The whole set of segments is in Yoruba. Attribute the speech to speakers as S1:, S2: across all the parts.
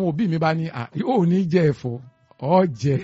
S1: àwọn òbí mi bá ní ò ní jẹ ẹ̀fọ́ ọ jẹ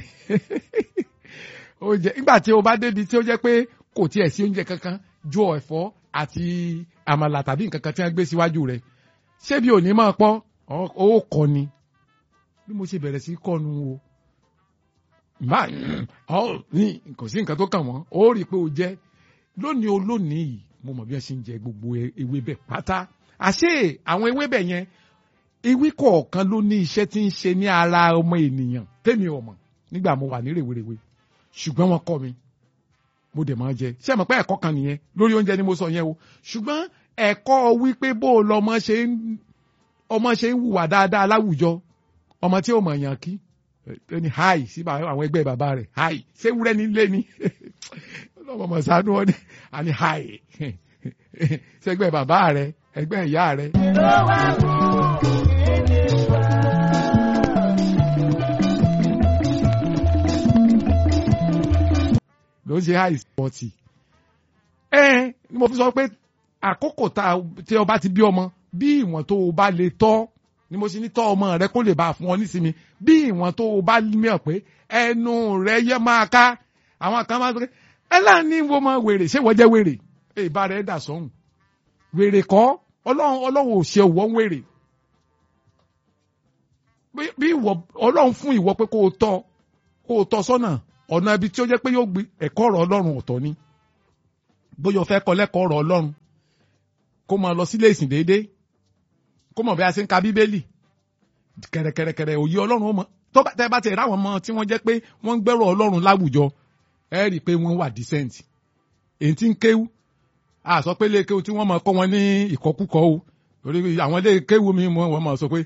S1: ó jẹ nígbà tí o bá débi tí ó jẹ́ pé kò tiẹ̀ sí oúnjẹ kankan ju ẹ̀fọ́ àti àmàlà tàbí nǹkan kan tí wọ́n gbé síwájú rẹ̀ ṣé bí òní máa pọ́ ó kọ́ ni bí mo ṣe bẹ̀rẹ̀ sí kọ́nu o máa ọ ní kò sí nǹkan tó kàn wọ́n ó rí i pé o jẹ́ lónìí o lónìí yìí mo mọ̀ bí wọ́n ṣe ń jẹ gbogbo ewébẹ̀ pátá àṣé àwọn ewébẹ̀ yẹn ewé kọ̀ọ̀kan ló ní iṣẹ́ tí ń ṣe ní ara ọmọ ènìyàn tèmi ò mọ̀ nígbà mo wà ní rèwerèwe ṣùgbọ́n wọ́n kọ́ mi mo dẹ̀ máa jẹ ṣé mo pé ẹ̀kọ́ kan nìyẹn lórí oúnjẹ ni mo sọ yẹn o ṣùgbọ́n ẹ̀kọ́ wípé bó o lọmọ ṣe ń ọmọ ṣe ń hùwà dáadáa láwùjọ ọmọ tí ó mọ̀ yàn kí ẹni háì sí àwọn ẹgbẹ́ bàbá rẹ̀ háì ṣé wúrẹ́ ní ilé ni ọlọ́mọ mọ̀ sánú ọ ní àní háì ṣẹgbẹ́ bàbá rẹ̀ ẹgbẹ́ ìyá rẹ̀.
S2: ló wá mú ìdílé wa.
S1: ló ń ṣe háì spọ́tì. ẹ ni mo fi sọ pé àkókò tí ọba ti bí ọmọ bí ìwọ̀n tó o bá lè tọ́ ni mo ṣe ní tọ́ ọmọ rẹ kó lè bá a fún ọ nísìmí bí ìwọ̀n tó o bá mìíràn pé ẹnu rẹ yẹ máa ká àwọn kan máa sọ pé ẹ láàánú wo mọ wèrè ṣé wọ́n jẹ́ wèrè ìbá rẹ̀ dà sọ́hùn wèrè kọ́ ọlọ́run ọlọ́run ò ṣe òwò wèrè bí ìwọ ọlọ́run fún ìwọ pé kó o tọ́ kó o tọ́ sọ́nà ọ̀nà ibi tí ó jẹ́ pé yóò gbé ẹ̀kọ́ ọ̀rọ̀ ọlọ́run ọ̀tọ̀ ni bóyá o fẹ́ kọ́ lẹ́kọ̀ọ́ ọ̀rọ̀ ọlọ́run kó máa lọ sílé ìsìn déédéé kó mọ̀ bí a ṣe ń ka bíbélì kẹ̀rẹ̀kẹ̀rẹ̀kẹ̀rẹ̀ òye ọlọ́run ó mọ tó bá tẹ́ bá tẹ̀ ráwọn ọmọ tí wọ́n jẹ́ pé wọ́n ń gbẹ́rọ̀ ọlọ́run láwùjọ ẹ rí i pé wọ́n wà decent èyí tí ń kéwú a sọ pé ilé kéwú tí wọ́n máa kọ́ wọn ní ìkọkúkọ o torí àwọn ilé kéwú mi wọ́n máa sọ pé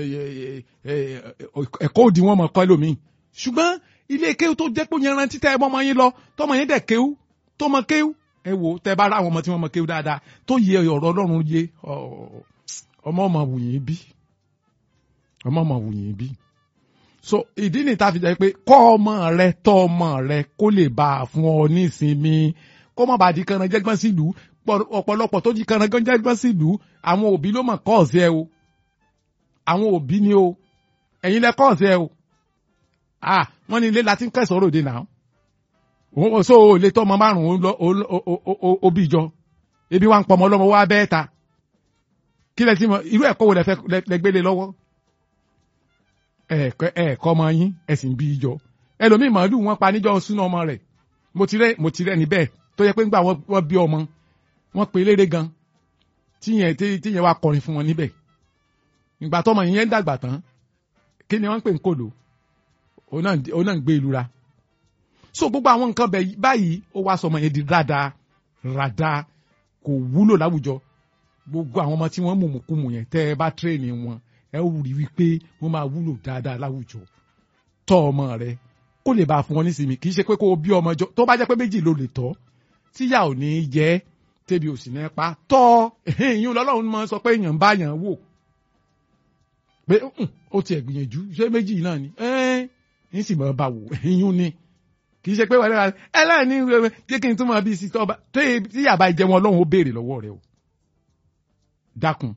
S1: ẹ̀kọ́ òdì wọ́n máa kọ́ ẹlòmíì ṣùgbọ́n ilé kéwú tó jẹ́ pé yẹn rántí tẹ́ ẹ bọ́ yín lọ tọ́mọ yín dẹ̀ kéwú tó mọ kéwú ẹ wò tẹ́ bá rá àwọn ọmọ tí wọ́n mọ kéwú dáadáa tó yẹ ọ̀rọ̀ ọlọ́run yé ọmọ ọmọ wùyìn bí ọmọ ọmọ wùyìn bí so ìdí ni tá a fi jẹ́ pé kọ́ ọmọ rẹ tọ́ ọmọ rẹ kó lè bá a fún ọ ní ìsinmi kó má bàa di kanran jẹ́gbọ́n sílùú ọ̀pọ̀lọpọ̀ tó di kanran jẹ́gbọ́n sílùú àwọn òbí ló mọ̀ kọ́ ọ̀sẹ̀ o àwọn òbí ni o ẹ̀yin lẹ kọ́ ọ̀sẹ̀ o ah wọ́n ní ilé la ti ń kẹsàn-án ròde náà òun so ò lè tọ́ ọmọ márùn-ún òbí jọ ebi wa ń pọ̀ ọmọ ọlọ́mọ wa bẹ́ẹ̀ ta kí lẹ ti mọ irú ẹ̀kọ́ wo lẹ fẹ́ lẹ gbélé lọ́wọ́ ẹ̀ẹ̀kọ́ ẹ̀ẹ̀kọ́ ọmọ yín ẹ̀sìn bí ijọ ẹlòmíì màálù wọn pa níjọ́ súná ọmọ rẹ̀ mo ti rẹ́ mo ti rẹ́ níbẹ̀ tó yẹ pé ńgbà wọ́n bí ọmọ wọ́n pe eléré gan tíyẹn tíyẹn wá kọrin fún wọn níbẹ̀ ìgbà tọmọ yẹn ń dàgbà tán kí ni wọ́n ń pè ń kòlò òun náà ń gbé ìlú ra so gbogbo àwọn nǹkan báyìí ó wá sọmọ yẹn di rada rada kò wúlò láwùjọ gbogbo àwọn ọmọ tí wọ́n mú mùkúmù yẹn tẹ́ ẹ bá tírèèni wọn ẹ ó rí wípé wọ́n máa wúlò dáadáa láwùjọ tọ́ ọmọ rẹ kó lè bá fún wọn nísìmí kì í ṣe pé kó o bí ọmọ jọ tó bá jẹ́ pé méjì ló lè tọ́ tíyà ò ní jẹ́ tẹ́bi ò sì ní pa tọ́ ìyún lọ́lọ́run máa sọ pé èèyàn ń bá yàn wò pé ó tiẹ̀ gbìyànjú ṣé méjì náà ni ẹ́ ń sì máa bá wò ìyún ni kì í ṣe pé wàlẹ́ ẹ láàánú jẹ́ kí n tún máa bí sí tọ́ba tíyà bá jẹ́ wọn ọlọ́run ó béèrè lọ́wọ́ rẹ o dákun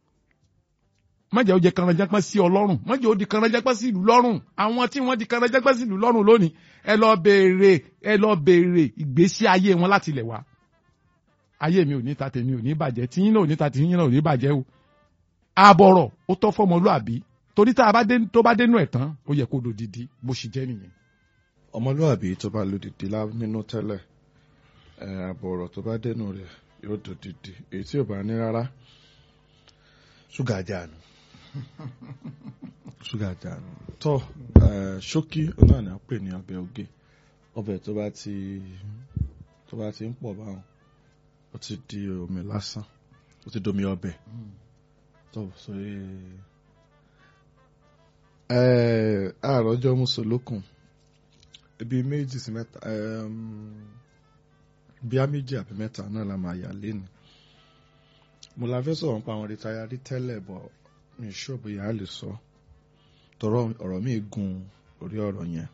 S1: mọ̀jẹ̀ ó jẹ́ kanranjápá sí ọlọ́run mọ̀jẹ̀ ó di kanranjápá sí ìlú lọ́rùn àwọn tí wọ́n di kanranjápá sí ìlú lọ́rùn lónìí ẹ lọ béèrè ẹ lọ béèrè ìgbésí ayé wọn láti ilẹ̀ wá ayé mi ò ní ta tèmi ò ní bàjẹ́ tiyín náà ò ní ta tiyín náà ò ní bàjẹ́ o àbọ̀rọ̀ ó tọ́ fọmọlúàbí torí tá a bá dé tó bá dénú ẹ̀ tán ó yẹ kó lòdìdí bó ṣe jẹ́ nìyẹn.
S3: ọmọlúàbí tó bá lòdìdí nínú tẹ́lẹ̀ àbọ̀rọ̀ tó bá dénú rẹ̀ yóò dòdìdí èyí tí ò bá ní rárá ṣúgà jáàánú ṣúgà jáàánú tó ṣókí náà ni a pè ní ọbẹ̀ oge ọbẹ̀ tó bá ti tó bá ti ń pọ̀ báwọn ó ti di omi lásán ó ti domi ọbẹ̀ tó sórí àròjọ mùsùlùkùn ibi méjì sí mẹ́ta bíá méjì àbí mẹ́ta náà la máa yà lẹ́nu mo la fẹ́ sọ̀rọ̀ nípa àwọn rìtáyàrí tẹ́lẹ̀ bọ̀ mi ṣọ́ọ̀bù yà á lè sọ tọrọ ọ̀rọ̀ mi gun orí ọ̀rọ̀ yẹn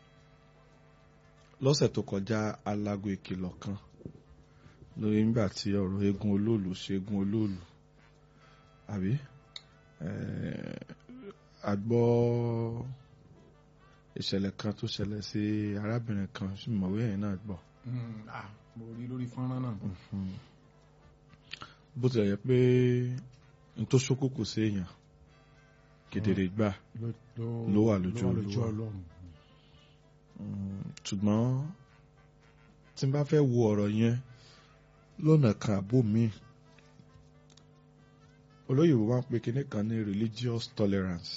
S3: lọ́sẹ̀ tó kọjá alago ìkìlọ̀ kan lórí nígbà tí ọ̀rọ̀ eégún olóòlù ṣe eégún olóòlù àbí a gbọ́ ìṣẹ̀lẹ̀ kan tó ṣẹlẹ̀ sí arábìnrin kan sí mọ̀wé ẹ̀yìn náà gbọ́.
S1: Mm, ah, mo rí lórí fọ́nrán náà.
S3: bó tilẹ̀ yẹ pé n tó ṣókòkò sí èèyàn kedere gbà Ló wà lójú Olúwa.
S1: Ọlọ́run.
S3: Mm, ṣùgbọ́n tí n bá fẹ́ wo ọ̀rọ̀ yẹn lọ́nà kan àbò míì olóyìnbó máa ń pe kinní kan ní religious tolerance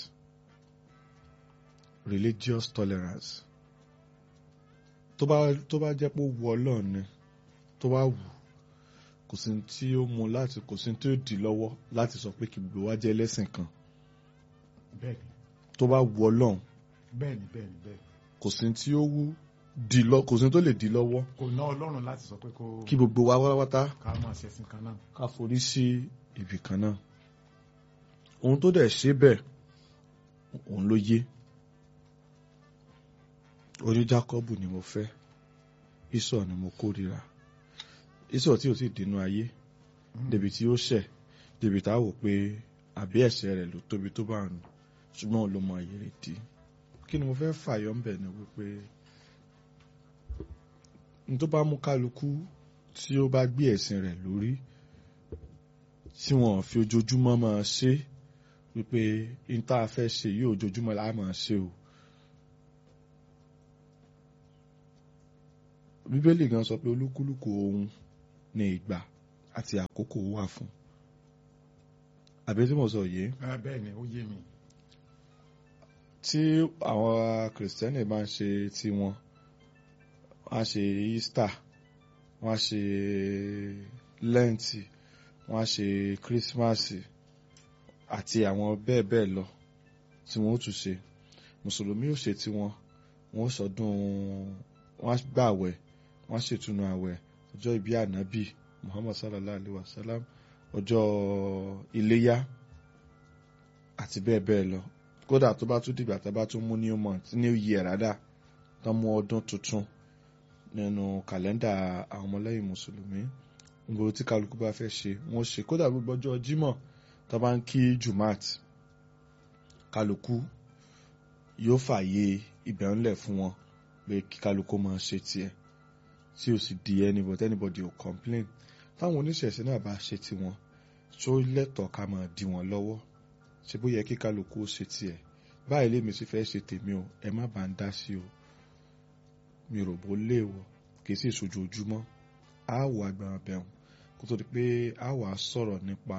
S3: religious tolerance tó bá tó bá jẹ́ pé ó wu Ọlọ́run ni tó bá wù kò sí ní tí ó mú láti kò sí ní tí ó dì lọ́wọ́ láti sọ pé kí gbogbo wa jẹ́ ẹlẹ́sìn kan
S1: bẹ́ẹ̀ni
S3: tó bá wu Ọlọ́run
S1: bẹ́ẹ̀ni bẹ́ẹ̀ni bẹ́ẹ̀ni
S3: kò sí ní tí ó wù dì lọ kò sí ní tó lè dì lọ́wọ́
S1: kò ná Ọlọ́run láti sọ pé kó
S3: kí gbogbo wa pátápátá
S1: ká máa ṣẹ̀sìn kan náà.
S3: ká forí sí ibì kan náà ohun tó dẹ̀ ṣe bẹ́ẹ̀ òun ló yé orí Jákọ́bù ni mo fẹ́ Ísọ̀ ni mo kórìíra Ísọ̀ tí ò sì dínú ayé débi tí ó ṣẹ̀ débi tá a wò pé àbí ẹ̀ṣẹ̀ rẹ̀ ló tóbi tó bá ń ṣùgbọ́n òun ló mọ àyè rẹ̀ dí kí ni mo fẹ́ fàyọ ń bẹ̀ ni wípé n tó bá mú kálukú tí ó bá gbé ẹ̀sìn rẹ̀ lórí tí wọ́n fi ojoojúmọ́ máa ṣe wípé n tá a fẹ́ ṣe yìí ojoojúmọ́ la máa ṣe o. bíbélì gan sọ pé olúkúlùkù ohun ní ìgbà àti àkókò wà fún àbí tí mo sọ yìí
S1: Ah, bẹ́ẹ̀ni ó yé mi.
S3: tí àwọn kìrìsìtẹ́nì bá ń ṣe tiwọn wọ́n á ṣe Easter wọ́n á ṣe lẹ́ǹtì wọ́n á ṣe kírísímàsì àti àwọn bẹ́ẹ̀ bẹ́ẹ̀ lọ tí wọ́n ó tún ṣe mùsùlùmí ò ṣe tiwọn wọ́n ó sọdún wọ́n á gbààwẹ̀ wọ́n á ṣètùnú àwẹ̀ ọjọ́ ìbí ànábì Muhammad sallallahu alayhi wa sallam ọjọ́ iléyá àti bẹ́ẹ̀ bẹ́ẹ̀ lọ kódà tó bá tún dìgbà tá a bá tún mú new month new year rádà tán mú ọdún tuntun nínú kàlẹ́ndà àwọn ọmọlẹ́yìn mùsùlùmí gbogbo tí kálukú bá fẹ́ ṣe wọ́n ṣe kódà gbogbo ọjọ́ jímọ̀ tó bá ń kí jumat kálukú yóò fààyè ibẹ̀ ńlẹ̀ fún wọn pé kí kálukú máa ṣe tiẹ̀ tí ò sì di anybody anybody ò complain táwọn oníṣẹ̀ṣẹ̀ náà bá ṣe tiwọn tó lẹ́tọ̀ọ́ ká máa dí wọn lọ́wọ́ ṣe bó yẹ kí kálukú ó ṣe tiẹ̀ báyìí lèmi sì fẹ́ ṣe tèmi o ẹ má bá ń dá sí o mi rò bó léèwọ̀ kì í sì ṣojoojúmọ́ á wọ agbára bẹ̀rùn kó tó di pé á wà á sọ̀rọ̀ nípa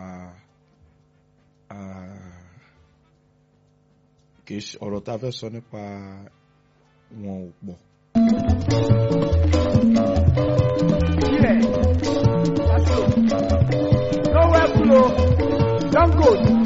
S3: ah, kì í ṣe ọ̀rọ̀ tá a fẹ́ sọ nípa wọn ò pọ̀
S2: Here. That's it. Nowhere below. Don't go.